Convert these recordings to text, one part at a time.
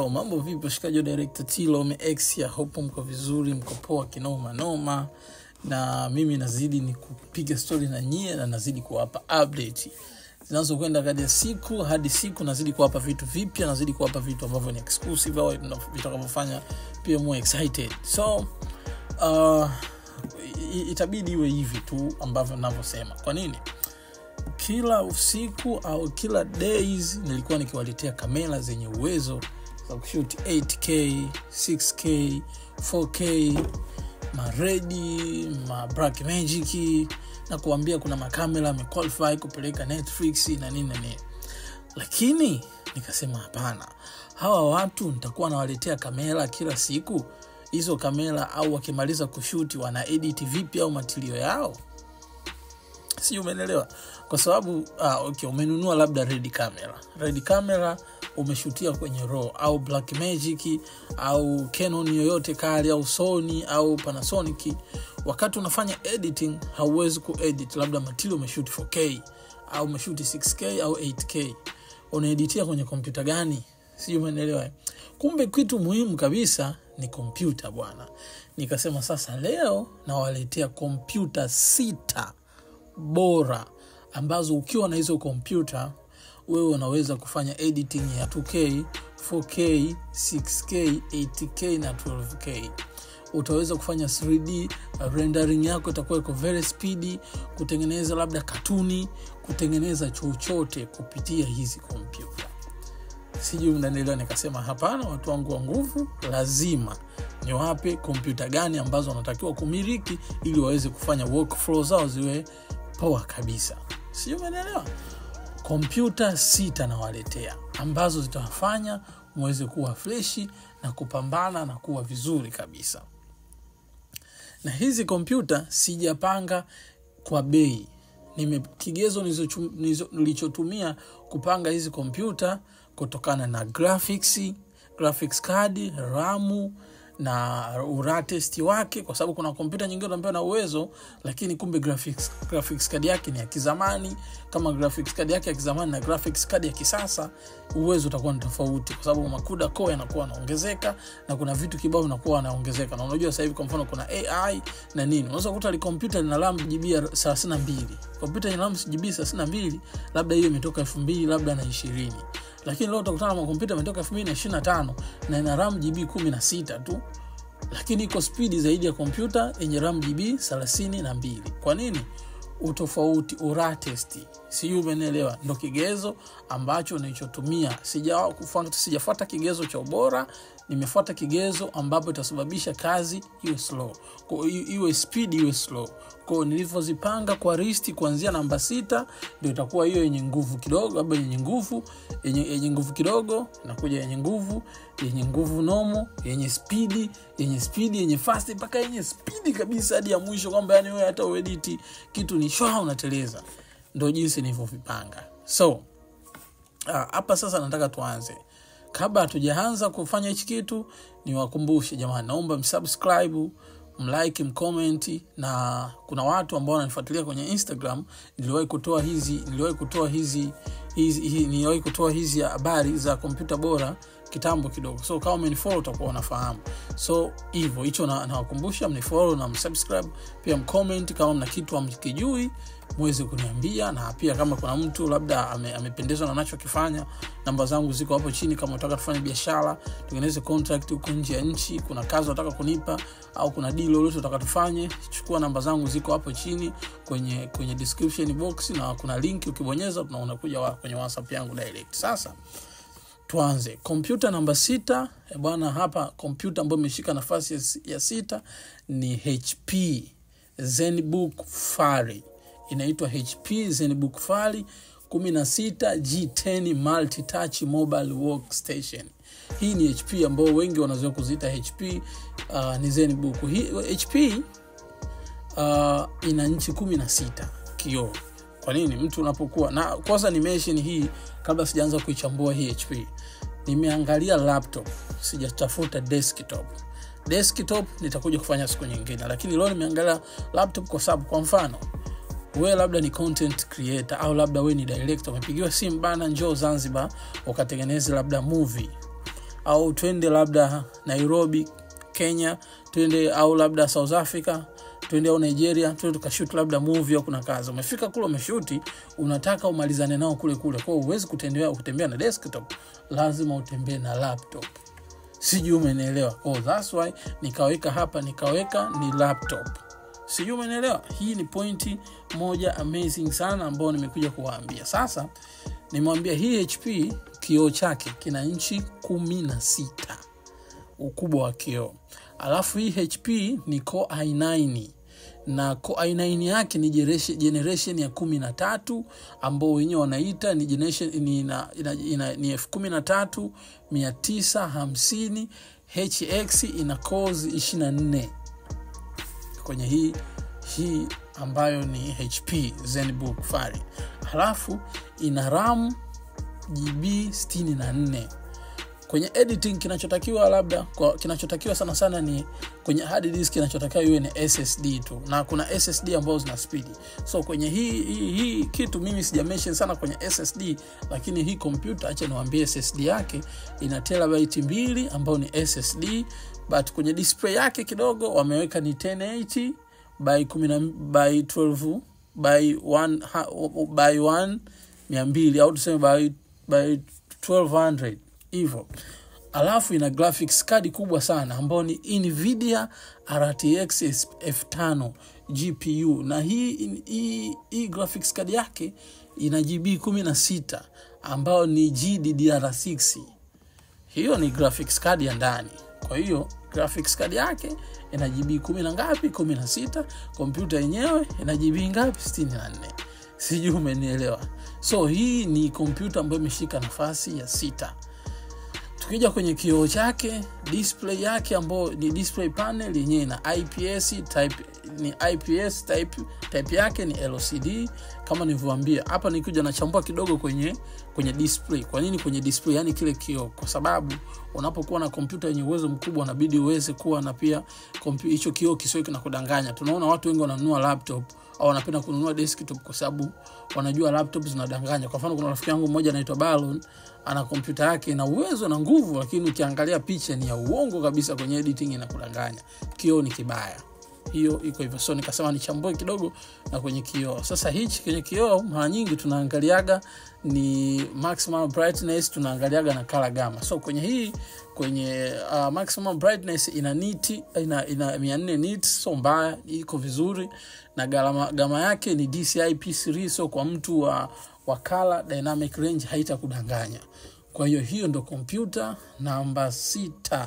yo mambo vipi washikaji wa director tilo mex ya hopo mko vizuri mko poa kinoma noma na mimi nazidi ni kupiga stori na nyie na nazidi kuwapa update zinazokwenda kati ya siku hadi siku nazidi kuwapa vitu vipya nazidi kuwapa vitu ambavyo ni exclusive au vitakavyofanya pia more excited so uh, itabidi iwe hivi tu ambavyo navyosema kwa nini kila usiku au kila days nilikuwa nikiwaletea kamera zenye uwezo za kushuti 8k 6k 4k maredi ma black magic na kuambia kuna makamera amequalify kupeleka netflix na nini na nini lakini nikasema hapana hawa watu nitakuwa nawaletea kamera kila siku hizo kamera au wakimaliza kushuti wana edit vipi au matilio yao si umenelewa kwa sababu ah, okay, umenunua labda red camera red camera umeshutia kwenye raw au black magic au canon yoyote kali au sony au panasonic wakati unafanya editing hauwezi kuedit labda matili umeshuti 4k au umeshuti 6k au 8k unaeditia kwenye kompyuta gani sijui umeelewa kumbe kitu muhimu kabisa ni kompyuta bwana nikasema sasa leo nawaletea kompyuta sita bora ambazo ukiwa na hizo kompyuta wewe unaweza kufanya editing ya 2k 4k 6k 8k na 12k utaweza kufanya 3d rendering yako itakuwa iko very speedy kutengeneza labda katuni kutengeneza chochote kupitia hizi kompyuta sijui mnanielewa nikasema hapana watu wangu wa nguvu lazima niwape kompyuta gani ambazo wanatakiwa kumiliki ili waweze kufanya workflow zao ziwe poa kabisa sijui umeelewa kompyuta sita nawaletea ambazo zitawafanya mweze kuwa freshi na kupambana na kuwa vizuri kabisa na hizi kompyuta sijapanga kwa bei nime kigezo nilichotumia kupanga hizi kompyuta kutokana na graphics graphics card ramu na uratesti wake kwa sababu kuna kompyuta nyingine unaambiwa na uwezo lakini kumbe graphics, graphics card yake ni ya kizamani kama graphics card yake ya kizamani na graphics card ya kisasa uwezo utakuwa ni tofauti kwa sababu makuda ko yanakuwa yanaongezeka na kuna vitu kibao vinakuwa yanaongezeka na unajua sasa hivi kwa mfano kuna ai na nini unaweza kukuta li kompyuta lina ram gb thelathini na mbili kompyuta ina ram gb thelathini na mbili labda hiyo imetoka elfu mbili labda na ishirini lakini leo utakutana na makompyuta ametoka elfu mbili na ishiri na tano na ina ram gb kumi na sita tu lakini iko spidi zaidi ya kompyuta yenye ram gb thelathini na mbili kwa nini utofauti uratesti sijui umenielewa ndo kigezo ambacho nilichotumia sijafuata kigezo cha ubora nimefuata kigezo ambapo itasababisha kazi iwe slow kwa, iwe speed iwe slow kwao nilivyozipanga kwa risti kuanzia namba sita ndio itakuwa hiyo yenye nguvu kidogo labda yenye nguvu yenye, yenye nguvu kidogo inakuja yenye nguvu yenye nguvu nomo yenye spidi yenye spidi yenye fast mpaka yenye spidi kabisa hadi ya mwisho kwamba yani wewe hata uediti kitu ni shwa unateleza ndo jinsi nilivyovipanga so hapa uh, sasa nataka tuanze kabla hatujaanza kufanya hichi kitu niwakumbushe jamani naomba msubscribe mlike mcomment na kuna watu ambao wananifuatilia kwenye instagram niliwahi kutoa hizi niliwahi kutoa hizi hizi, hizi niliwahi kutoa hizi habari za kompyuta bora kitambo kidogo so kama umenifollow utakuwa unafahamu so hivyo hicho nawakumbusha na mnifollow na msubscribe pia mcomment kama mna kitu amkijui mweze kuniambia na pia kama kuna mtu labda ame, amependezwa na nachokifanya namba zangu ziko hapo chini kama unataka tufanye biashara tengeneze contract huko nje ya nchi kuna kazi unataka kunipa au kuna deal lolote unataka tufanye chukua namba zangu ziko hapo chini kwenye kwenye description box na kuna link ukibonyeza unakuja wa, kwenye whatsapp yangu direct sasa tuanze kompyuta namba sita bwana hapa kompyuta ambayo imeshika nafasi ya, ya sita ni hp zenbook fari inaitwa hp zenbook fari 16 g10 multitouch mobile workstation hii ni hp ambao wengi wanazoea kuziita hp uh, ni zenbook hii hp uh, ina nchi 16 kioo kwa nini mtu unapokuwa na kwanza nimeshini hii kabla sijaanza kuichambua hii hp nimeangalia laptop sijatafuta desktop desktop nitakuja kufanya siku nyingine lakini leo nimeangalia laptop kwa sababu kwa mfano we labda ni content creator au labda we ni director umepigiwa simu bana njoo zanzibar ukatengeneze labda movie au twende labda nairobi kenya twende au labda south africa twende au nigeria twende tukashut labda movie au kuna kazi umefika kule umeshuti unataka umalizane nao kule kule kwao huwezi kutembea kutembea na desktop lazima utembee na laptop sijui umenielewa oh, thats why nikaweka hapa nikaweka ni laptop sijui umenielewa hii ni pointi moja amazing sana ambayo nimekuja kuwaambia sasa nimewambia hii hp kioo chake kina nchi kumi na sita ukubwa wa kioo alafu hii hp ni core i9 na core i9 yake ni generation, generation ya kumi na tatu ambao wenyewe wanaita ni generation ni, ina, ina, ina, ni elfu kumi na tatu mia tisa hamsini hx ina cores ishiri na nne kwenye hii hii ambayo ni hp zenbook fari halafu ina ram gb 64 kwenye editing kinachotakiwa labda kwa, kinachotakiwa sana sana ni kwenye hard disk kinachotakiwa iwe ni ssd tu na kuna ssd ambazo zina spidi so kwenye hii, hii, hii kitu mimi sija mention sana kwenye ssd lakini hii kompyuta acha niwaambie ssd yake ina terabyte mbili ambayo ni ssd but kwenye display yake kidogo wameweka ni 1080 by 10 by 12 by 1 by 1 200 au tuseme by, by 1200 hivyo alafu ina graphics card kubwa sana ambayo ni nvidia rtx f5 gpu na hii, hii, hii graphics card yake ina gb 16 ambayo ni gddr6 hiyo ni graphics card ya ndani kwa hiyo graphics card yake ina gb kumi na ngapi kumi na sita kompyuta yenyewe ina gb ngapi sitini na nne sijui umenielewa so hii ni kompyuta ambayo imeshika nafasi ya sita tukija kwenye kioo chake display yake ambayo ni display panel yenyewe ina ips type ni ips type, type yake ni lcd kama nilivyoambia hapa nikuja nachambua kidogo kwenye kwenye display kwa nini kwenye display yani kile kioo kwa sababu unapokuwa na kompyuta yenye uwezo mkubwa unabidi uweze kuwa na pia hicho kioo kisiwe kinakudanganya tunaona watu wengi wananunua laptop au wanapenda kununua desktop kwa sababu wanajua laptop zinadanganya kwa mfano kuna rafiki yangu mmoja anaitwa balon ana kompyuta yake ina uwezo na nguvu lakini ukiangalia picha ni ya uongo kabisa kwenye editing inakudanganya kioo ni kibaya hiyo iko hivyo so nikasema nichambue kidogo na kwenye kioo sasa hichi kwenye kioo mara nyingi tunaangaliaga ni maximum brightness tunaangaliaga na color gama so kwenye hii kwenye uh, maximum brightness ina niti ina, ina 400 nit so mbaya iko vizuri na gama, gama yake ni dci p3 so kwa mtu wa wa color dynamic range haitakudanganya kwa hiyo hiyo ndo kompyuta namba sita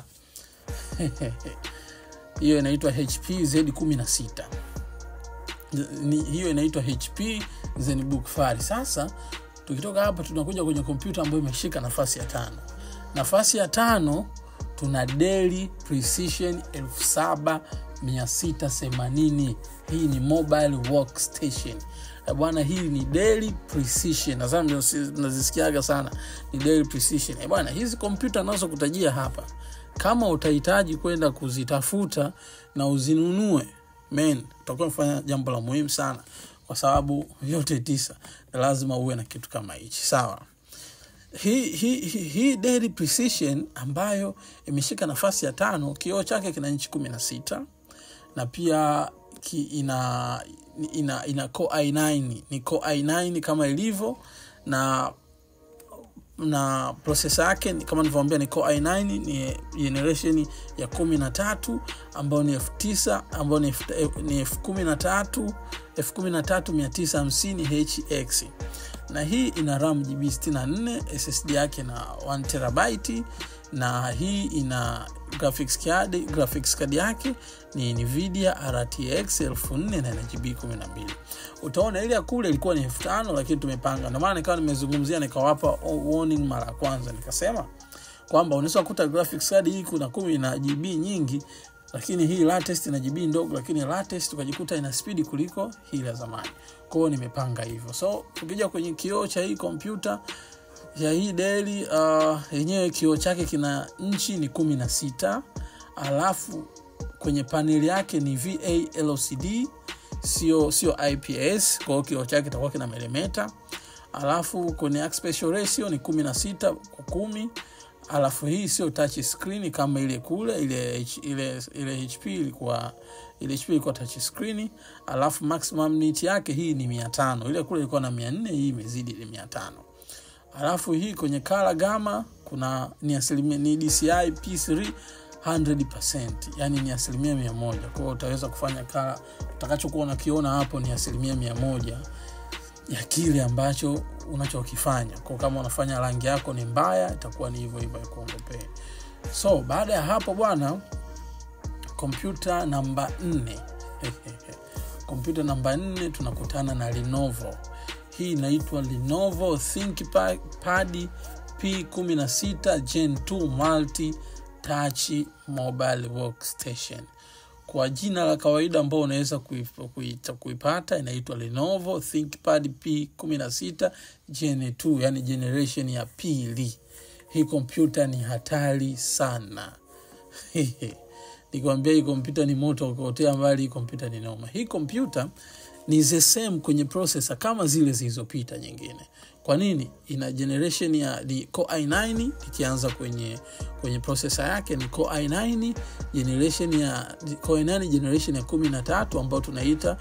hiyo inaitwa hp z16 hiyo inaitwa hp zenbook fari sasa tukitoka hapa tunakuja kwenye kompyuta ambayo imeshika nafasi ya tano nafasi ya tano tuna deli precision 7680 hii ni mobile workstation bwana hii ni daily precision nadhani nazisikiaga sana ni daily precision bwana hizi kompyuta nazokutajia hapa kama utahitaji kwenda kuzitafuta na uzinunue men utakuwa mfanya jambo la muhimu sana kwa sababu yote tisa lazima uwe na kitu kama hichi sawa hii hi, hi, hi daily precision ambayo imeshika nafasi ya tano kioo chake kina nchi kumi na sita na pia ki, ina ina ina core i9 ni core i9 kama ilivyo na na prosesa yake kama nilivyoambia ni core i9 ni generation ya kumi na tatu ambayo ni elfu tisa ambayo ni elfu kumi na tatu elfu kumi na tatu mia tisa hamsini hx na hii ina ram gb 64 ssd yake na 1 terabyte na hii ina graphics card, graphics card yake ni nvidia rtx 4000 na ina gb 12 utaona ile ya kule ilikuwa ni 5000 lakini tumepanga ndio maana nikawa nimezungumzia nikawapa warning mara ya kwanza nikasema kwamba unaweza kukuta graphics card hii kuna kumi na gb nyingi lakini hii latest ina gb ndogo lakini latest ukajikuta ina spidi kuliko hii ya zamani kwao nimepanga hivyo so tukija kwenye kioo cha hii kompyuta ya hii deli uh, yenyewe kioo chake kina nchi ni kumi na sita alafu kwenye paneli yake ni va lcd sio sio ips kwao kioo chake kitakuwa kina melemeta alafu kwenye aspect ratio ni kumi na sita kwa kumi alafu hii sio touch screen kama ile kule ile ile ile hp ilikuwa ile hp ilikuwa touch screen alafu maximum nit yake hii ni mia tano ile kule ilikuwa na mia nne hii imezidi ile mia tano alafu hii kwenye kala gama kuna ni asilimia ni dci p3 100%, yani ni asilimia mia moja kwa hiyo utaweza kufanya kala utakachokuwa unakiona hapo ni asilimia mia moja ya kile ambacho unachokifanya kwa kama unafanya rangi yako ni mbaya itakuwa ni hivyo hivyo ikuongopee so baada ya hapo bwana kompyuta namba nne kompyuta namba nne tunakutana na lenovo hii inaitwa lenovo thinkpad p16 gen 2 multi touch mobile workstation kwa jina la kawaida ambao unaweza kuipata, kuipata inaitwa lenovo thinkpad p16 gen 2 yani generation ya pili hii kompyuta ni hatari sana nikwambia hii kompyuta ni moto ukaotea mbali hii kompyuta ni noma hii kompyuta ni the same kwenye processor kama zile zilizopita nyingine kwa nini ina generation ya ni core i9 ikianza kwenye kwenye processor yake ni core i9 generation ya core i9 generation ya 13 ambayo tunaita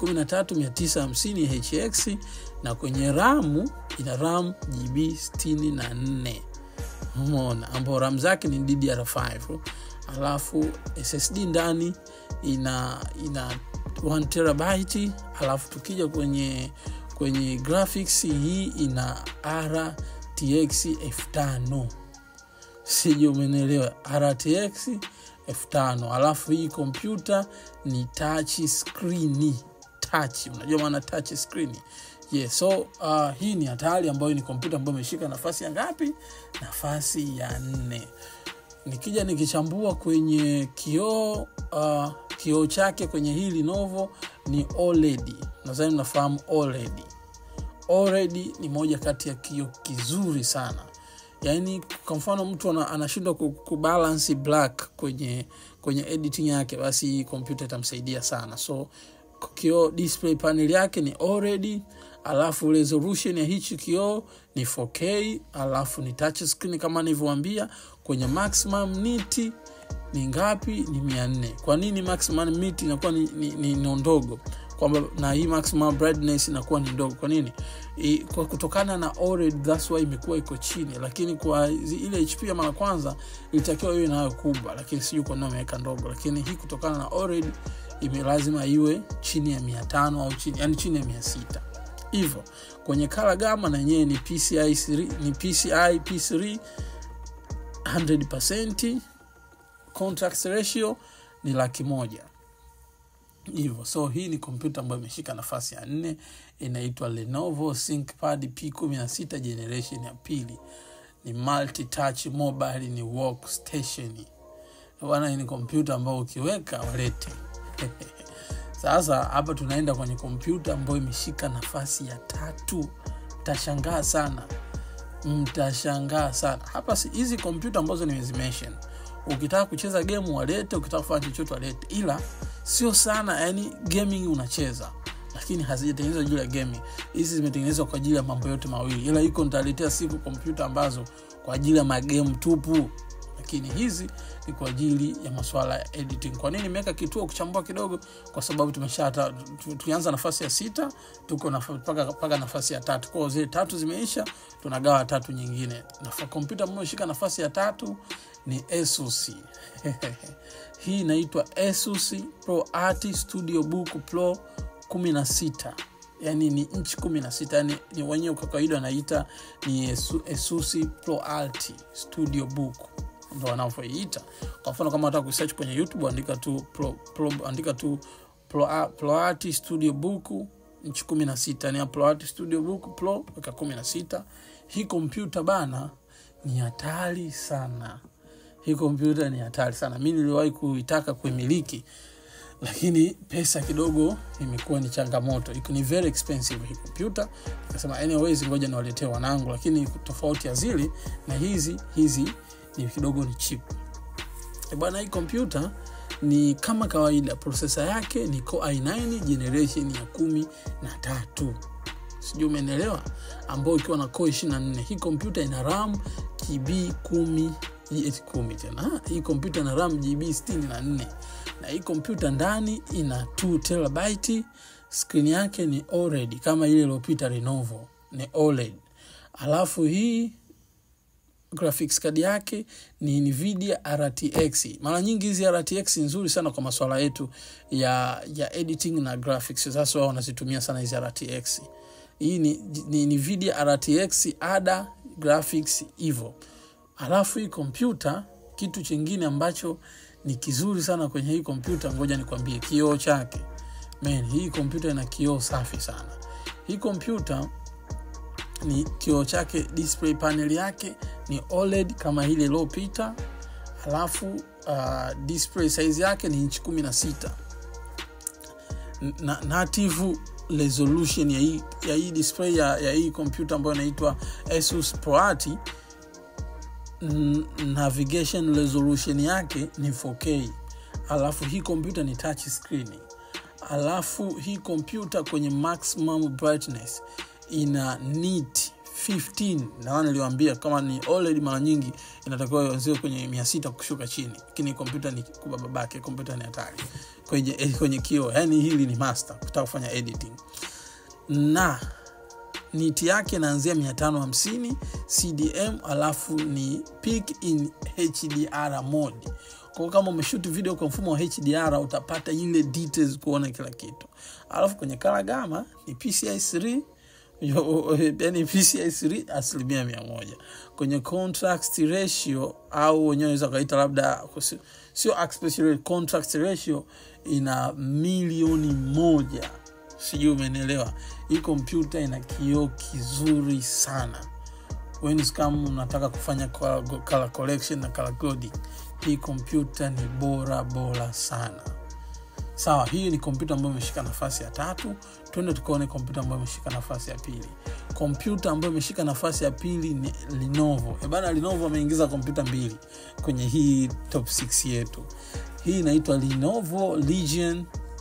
13950 hx na kwenye ramu ina ram gb 64 umeona ambao ram zake ni ddr5 alafu ssd ndani ina ina 1 terabyte alafu tukija kwenye kwenye graphics hii ina rtx 5000 sije umenelewa rtx 5000 alafu hii kompyuta ni touch screen touch unajua maana touch screen yeah, so uh, hii ni hatari ambayo ni kompyuta ambayo imeshika nafasi ya ngapi nafasi ya nne nikija nikichambua kwenye kioo uh, kioo chake kwenye hii lenovo ni oled nadhani mnafahamu oled oled ni moja kati ya kioo kizuri sana yaani kwa mfano mtu anashindwa kubalansi black kwenye kwenye editing yake basi hii kompyuta itamsaidia sana so kioo display panel yake ni oled alafu resolution ya hichi kioo ni 4k alafu ni touch screen kama nilivyoambia kwenye maximum niti ni ngapi ni mia nne kwa nini maximum niti inakuwa ni, ni, ni, ni ndogo kwamba na hii maximum brightness inakuwa ni ndogo kwa nini I, kwa kutokana na OLED that's why imekuwa iko chini lakini kwa ile HP ya mara kwanza ilitakiwa iwe nayo kubwa lakini sijui kwa nini wameweka ndogo lakini hii kutokana na OLED ime lazima iwe chini ya 500 au chini yani chini ya 600 hivyo kwenye kala gama na yenyewe ni PCI 3, ni PCI P3 100% contract ratio ni laki moja hivyo so hii ni kompyuta ambayo imeshika nafasi ya nne inaitwa lenovo thinkpad p16 generation ya pili ni multi touch mobile ni workstation bwana ni kompyuta ambayo ukiweka walete sasa hapa tunaenda kwenye kompyuta ambayo imeshika nafasi ya tatu mtashangaa sana mtashangaa sana hapa hizi kompyuta ambazo nimezimention ukitaka kucheza game walete ukitaka kufanya chochote walete ila sio sana yani gaming unacheza lakini hazijatengenezwa juu ya gaming hizi zimetengenezwa kwa ajili ya mambo yote mawili ila iko nitaletea siku kompyuta ambazo kwa ajili ya magame tupu lakini hizi ni kwa ajili ya masuala ya editing kwa nini nimeweka kituo kuchambua kidogo kwa sababu tumesha tulianza nafasi ya sita tuko mpaka nafasi ya tatu kwao zile tatu zimeisha tunagawa tatu nyingine kompyuta ambayo shika nafasi ya tatu ni asus hii inaitwa asus pro art studio book pro 16 yani ni nchi kumi na sita yani ni wenyewe kwa kawaida wanaita ni asus pro art studio book ndo wanavyoiita kwa mfano kama wataka kusearch kwenye youtube andika tu pro, pro, andika tu pro, proart studio book nchi kumi na sita ni proart studio book pro weka kumi na sita hii kompyuta bana ni hatari sana hii kompyuta ni hatari sana mi niliwahi kuitaka kuimiliki lakini pesa kidogo imekuwa ni changamoto iko ni very expensive hii kompyuta nikasema anyways ngoja niwaletee wanangu lakini tofauti ya zili na hizi hizi ni kidogo ni chip bwana hii kompyuta ni kama kawaida prosesa yake ni core i9 generation ya kumi na tatu sijui umeelewa ambao ikiwa na core 24 hii kompyuta ina ram gb kumi hii eti kumi tena Ah, hii kompyuta na ram gb 64 na hii kompyuta ndani ina 2 terabyte skrini yake ni OLED kama ile iliyopita Lenovo ni OLED alafu hii graphics card yake ni Nvidia RTX. Mara nyingi hizi RTX nzuri sana kwa masuala yetu ya ya editing na graphics. Sasa wao wanazitumia sana hizi RTX. Hii ni, ni Nvidia RTX ada graphics hivyo. Alafu hii kompyuta, kitu chingine ambacho ni kizuri sana kwenye hii kompyuta, ngoja nikwambie, kioo chake. Man, hii kompyuta ina kioo safi sana. Hii kompyuta ni kioo chake, display panel yake ni OLED kama ile iliyopita, alafu uh, display size yake ni inchi kumi na sita na native resolution ya hii, ya hii display ya, ya hii kompyuta ambayo inaitwa Asus ProAti n- navigation resolution yake ni 4K, alafu hii kompyuta ni touch screen, alafu hii kompyuta kwenye maximum brightness ina nit 15 na niliwaambia kama ni OLED mara nyingi inatakiwa ianzie kwenye 600 kushuka chini, lakini kompyuta ni kubwa babake, kompyuta ni hatari kwenye, kwenye kioo. Yani hili ni master kutaka kufanya editing na niti yake inaanzia 550 cdm alafu ni peak in hdr mode kwao kama umeshuti video kwa mfumo wa hdr utapata ile details kuona kila kitu alafu kwenye kala gama ni pci 3 yani pci 3 asilimia mia moja kwenye contrast ratio au wenyewe naweza kaita labda sio aspect ratio, contrast ratio ina milioni moja sijui umenielewa hii kompyuta ina kioo kizuri sana Wenz kama unataka kufanya color collection na color coding hii kompyuta ni bora bora sana sawa hii ni kompyuta ambayo imeshika nafasi ya tatu twende tukaone kompyuta ambayo imeshika nafasi ya pili kompyuta ambayo imeshika nafasi ya pili ni lenovo ebana lenovo ameingiza kompyuta mbili kwenye hii top 6 yetu hii inaitwa lenovo legion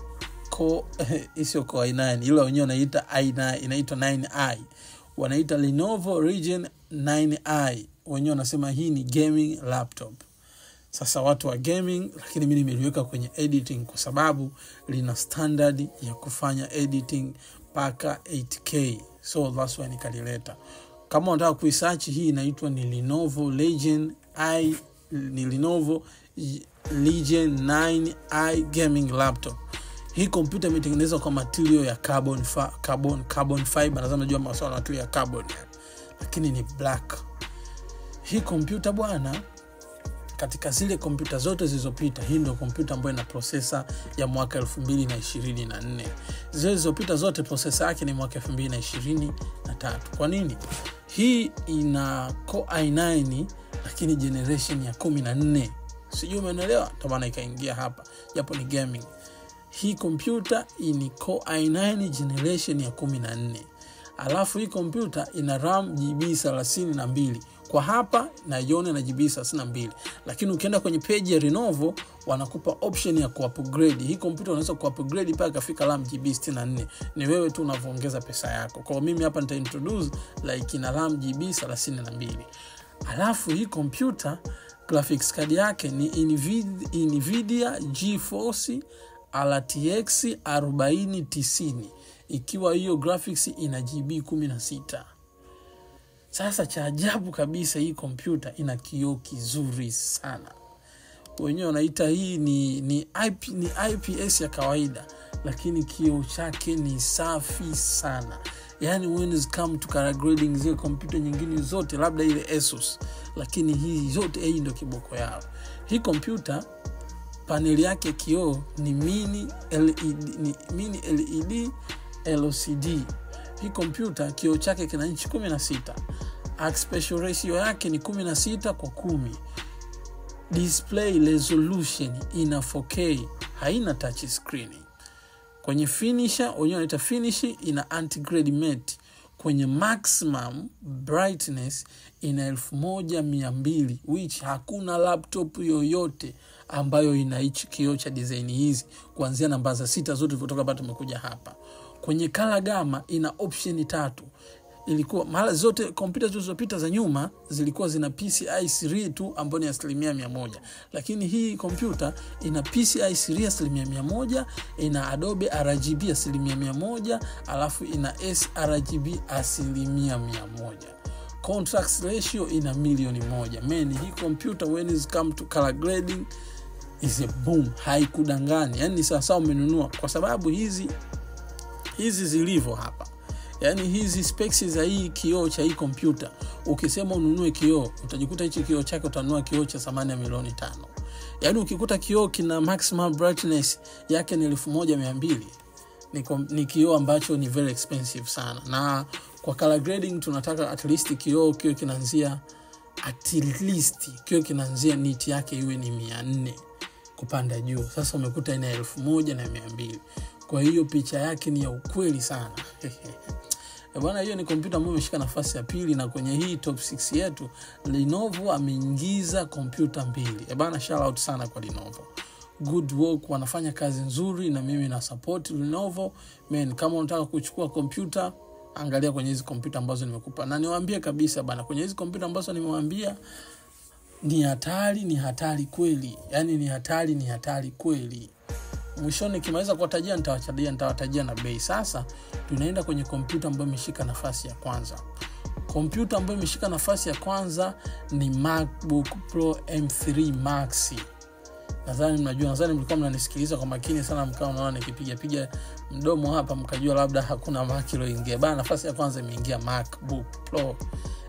isio ko i9 ila wenyewe wanaita i9 inaitwa 9i wanaita lenovo region 9i wenyewe wanasema hii ni gaming laptop sasa watu wa gaming lakini mi nimeliweka kwenye editing kwa sababu lina standard ya kufanya editing mpaka 8k so that's why nikalileta kama unataka kuisachi hii inaitwa ni lenovo legion i ni lenovo legion 9i gaming laptop hii kompyuta imetengenezwa kwa material ya carbon, fa, carbon, carbon fiber nadhani najua masuala ya material ya carbon lakini ni black hii kompyuta bwana katika zile kompyuta zote zilizopita hii ndio kompyuta ambayo ina prosesa ya mwaka 224 zile zilizopita zote prosesa yake ni mwaka 223 kwa nini hii ina core i9 lakini generation ya 14 sijui umeelewa ndomana ikaingia hapa japo ni gaming hii kompyuta ni core i9 generation ya 14 alafu hii kompyuta ina ram gb 32 kwa hapa naiona na gb 32 lakini ukienda kwenye peji ya Lenovo wanakupa option ya kuupgrade hii kompyuta unaweza kuupgrade mpaka ikafika ram gb 64 ni wewe tu unavyoongeza pesa yako kwa mimi hapa nita introduce like ina ram gb 32 alafu hii kompyuta graphics card yake ni Nvidia, Nvidia GeForce RTX 4090 ikiwa hiyo graphics ina GB 16. Sasa cha ajabu kabisa, hii kompyuta ina kioo kizuri sana, wenyewe wanaita hii ni, ni, IP, ni IPS ya kawaida, lakini kioo chake ni safi sana. Yani when it come to color grading, zile kompyuta nyingine zote labda ile Asus, lakini hii zote hii ndio kiboko yao. Hii kompyuta paneli yake kioo ni mini LED, ni mini LED LCD. Hii kompyuta kioo chake kina inchi 16, aspect ratio yake ni 16 kwa kumi. Display resolution ina 4K, haina touch screen. Kwenye finisher wenyewe wanaita finish, ina anti-grade matte. Kwenye maximum brightness ina elfu moja mia mbili which hakuna laptop yoyote ambayo ina hichi kioo cha design hizi kuanzia namba za sita zote vilivyotoka hapa tumekuja hapa kwenye kala gama ina option tatu ilikuwa mara zote kompyuta zilizopita za nyuma zilikuwa zina PCI 3 tu ambayo ni asilimia mia moja, lakini hii kompyuta ina PCI 3 asilimia mia moja, ina Adobe RGB asilimia mia moja, alafu ina sRGB asilimia mia moja. Contrast ratio ina milioni moja. Man, hii kompyuta when it come to color grading is a boom, haikudangani. Yani ni sawasawa umenunua, kwa sababu hizi hizi zilivyo hapa yaani hizi specs za hii kioo cha hii kompyuta ukisema ununue kioo utajikuta hichi kioo chake utanunua kioo cha thamani ya milioni tano yaani ukikuta kioo kina maximum brightness yake ni elfu moja mia mbili ni, kom- ni kioo ambacho ni very expensive sana na kwa color grading tunataka at least kioo kioo kinaanzia at least kioo kinaanzia niti yake iwe ni mia nne kupanda juu sasa umekuta ina elfu moja na mia mbili kwa hiyo picha yake ni ya ukweli sana Eh, bwana hiyo ni kompyuta ambayo imeshika nafasi ya pili na kwenye hii top 6 yetu lenovo ameingiza kompyuta mbili Eh, bwana shout out sana kwa lenovo good work wanafanya kazi nzuri na mimi na support lenovo man kama unataka kuchukua kompyuta angalia kwenye hizi kompyuta ambazo nimekupa na niwaambie kabisa bana kwenye hizi kompyuta ambazo nimewaambia ni hatari ni hatari kweli yaani ni hatari ni hatari kweli mwishoni nikimaliza kuwatajia nitawatajia nitawatajia na bei sasa tunaenda kwenye kompyuta ambayo imeshika nafasi ya kwanza kompyuta ambayo imeshika nafasi ya kwanza ni macbook pro m3 max nadhani mnajua nadhani mlikuwa mnanisikiliza kwa makini sana mkawa mnaona nikipigapiga mdomo hapa mkajua labda hakuna mac iloingia bana nafasi ya kwanza imeingia macbook pro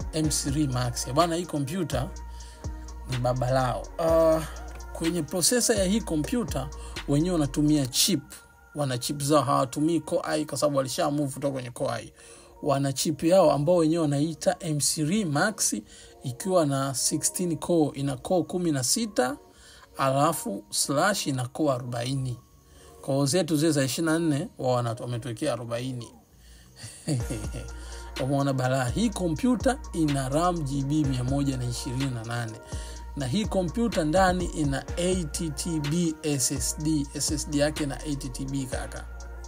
m3 max bana hii kompyuta ni baba lao uh, kwenye prosesa ya hii kompyuta wenyewe wanatumia chip wana chip zao hawatumii core i kwa sababu walisha move kutoka kwenye core i wana chip yao ambao wenyewe wanaita m3 max ikiwa na 16 core ina core kumi na sita alafu slash ina core 40 koo zetu zile za 24 wao wana- wametuwekea 40 umeona balaa hii kompyuta ina ram gb 128 na hii kompyuta ndani ina 8tb ssd ssd yake na 8tb kaka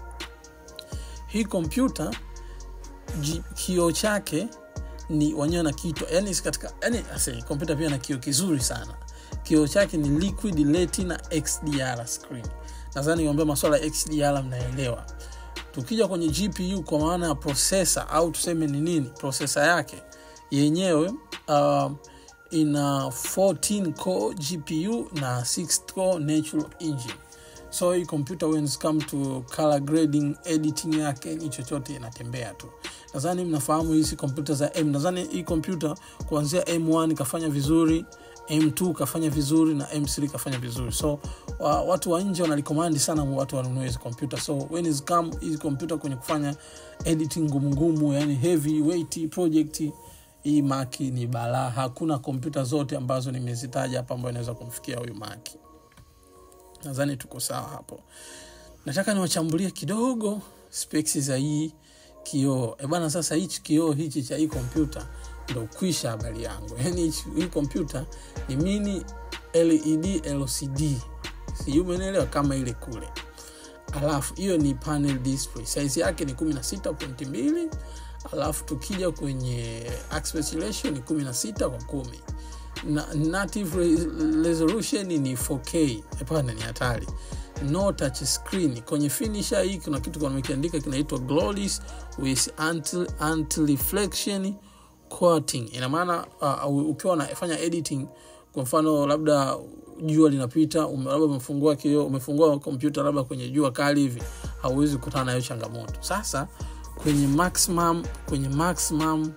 hii kompyuta ji- kioo chake ni wenyewe na kitwa yani katika yani ase kompyuta pia na kioo kizuri sana kioo chake ni liquid retina xdr screen nadhani niambia maswala ya xdr mnaelewa tukija kwenye gpu kwa maana ya prosesa au tuseme ni nini prosesa yake yenyewe uh, ina 14 core gpu na 6 core natural engine so hii kompyuta when it come to color grading editing yake ni chochote inatembea tu nadhani mnafahamu hizi kompyuta za m nadhani hii kompyuta kuanzia m1 kafanya vizuri m2 kafanya vizuri na m3 kafanya vizuri so wa, watu wa nje wanalikomandi sana watu wanunue hizi kompyuta so when is come hizi kompyuta kwenye kufanya editing ngumungumu yani heavy weight project hii maki ni balaa hakuna kompyuta zote ambazo nimezitaja hapa ambayo inaweza kumfikia huyu maki nadhani tuko sawa hapo nataka niwachambulie kidogo specs za hii kioo e bana sasa hichi kioo hichi cha hii kompyuta ndo kwisha habari yangu yani hichi- hii kompyuta ni mini led lcd sijui umeelewa kama ile kule alafu hiyo ni panel display size yake ni 16.2 alafu tukija kwenye aspect ratio ni 16 kwa kumi na native re- resolution ni 4k hapana ni hatari no touch screen kwenye finisher hii kuna kitu wamekiandika kinaitwa glorious with anti, anti reflection coating ina maana uh, ukiwa unafanya editing kwa mfano labda jua linapita ume- labda umefungua kioo umefungua kompyuta labda kwenye jua kali hivi hauwezi kukutana na hiyo changamoto sasa kwenye maximum kwenye maximum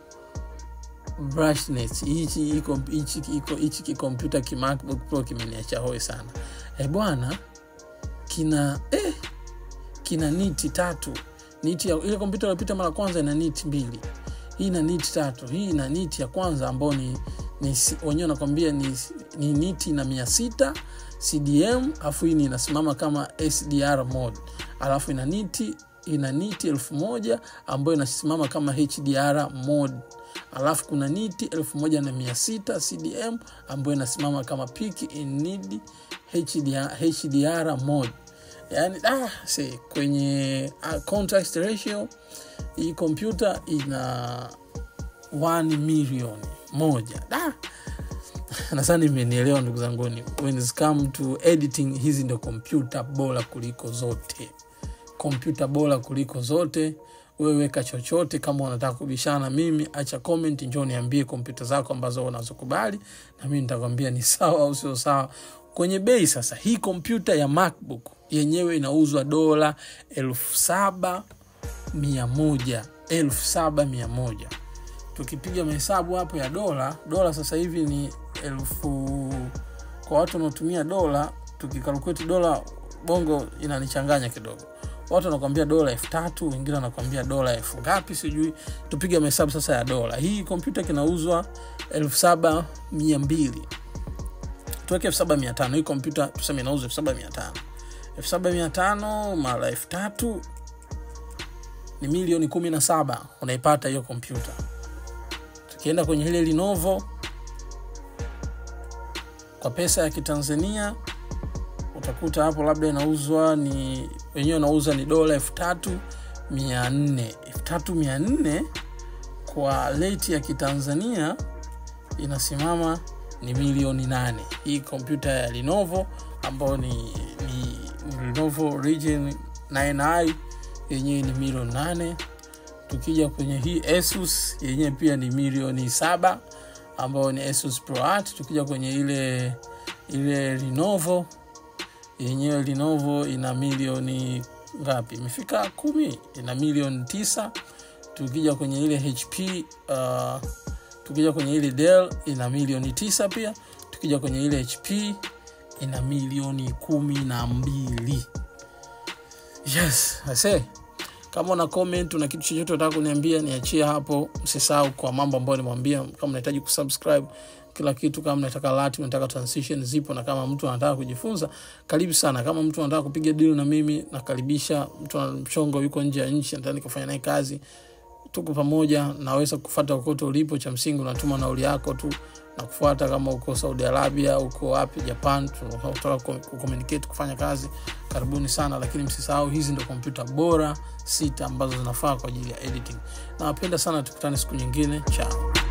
brightness hichi iko hichi iko hichi kikompyuta ki macbook pro kimeniacha hoi sana eh bwana kina eh, kina niti tatu niti ya, ile kompyuta iliyopita mara kwanza ina niti mbili hii ina niti tatu hii ina niti ya kwanza ambao ni, ni si- wenyewe nakwambia ni, ni niti na mia sita cdm alafu hii ni inasimama kama sdr mode alafu ina niti ina niti elfu moja ambayo inasimama kama hdr mode alafu kuna niti elfu moja na mia sita cdm ambayo inasimama kama peak in need HDR, hdr mode yani ah, see, kwenye uh, contrast ratio hii kompyuta ina 1 milioni moja da nadhani imenielewa ndugu zanguni when it's come to editing hizi ndio kompyuta bora kuliko zote kompyuta bora kuliko zote wewe weka chochote kama unataka kubishana na mimi acha comment njoo niambie kompyuta zako ambazo unazokubali na mimi nitakwambia ni sawa au sio sawa kwenye bei sasa hii kompyuta ya macbook yenyewe inauzwa dola elfu saba mia moja elfu saba mia moja tukipiga mahesabu hapo ya dola dola sasa hivi ni elfu kwa watu wanaotumia dola tukikalkuleti dola bongo inanichanganya kidogo watu wanakwambia dola elfu tatu wengine wanakwambia dola elfu ngapi sijui tupige mahesabu sasa ya dola hii kompyuta kinauzwa elfu saba mia mbili tuweke elfu saba mia tano hii kompyuta tuseme inauzwa elfu saba mia tano elfu saba mia tano mara elfu tatu ni milioni kumi na saba unaipata hiyo kompyuta tukienda kwenye ile linovo kwa pesa ya kitanzania utakuta hapo labda inauzwa ni wenyewe unauza ni dola elfu tatu mia nne elfu tatu mia nne kwa leti ya kitanzania inasimama ni milioni nane hii kompyuta ya linovo ambayo ni, ni, ni linovo region 9i yenyewe ni milioni nane tukija kwenye hii asus yenyewe pia ni milioni saba ambayo ni asus pro art tukija kwenye ile ile linovo yenyewe linovo ina milioni ngapi imefika kumi ina milioni tisa tukija kwenye ile hp uh, tukija kwenye ile del ina milioni tisa pia tukija kwenye ile hp ina milioni kumi na mbili yes I say kama una comment una kitu chochote unataka kuniambia niachie hapo msisahau kwa mambo ambayo nimwambia kama unahitaji kusubscribe kila kitu kama unataka lati unataka transition zipo na kama mtu anataka kujifunza karibu sana kama mtu anataka kupiga deal na mimi nakaribisha mtu ana mchongo yuko nje ya nchi nataka nikafanya naye kazi tuko pamoja naweza kufata kokote ulipo cha msingi unatuma nauli yako tu na kufuata kama uko saudi arabia uko wapi japan tunataka kucommunicate kufanya kazi karibuni sana lakini msisahau hizi ndo kompyuta bora sita ambazo zinafaa kwa ajili ya editing nawapenda sana tukutane siku nyingine chao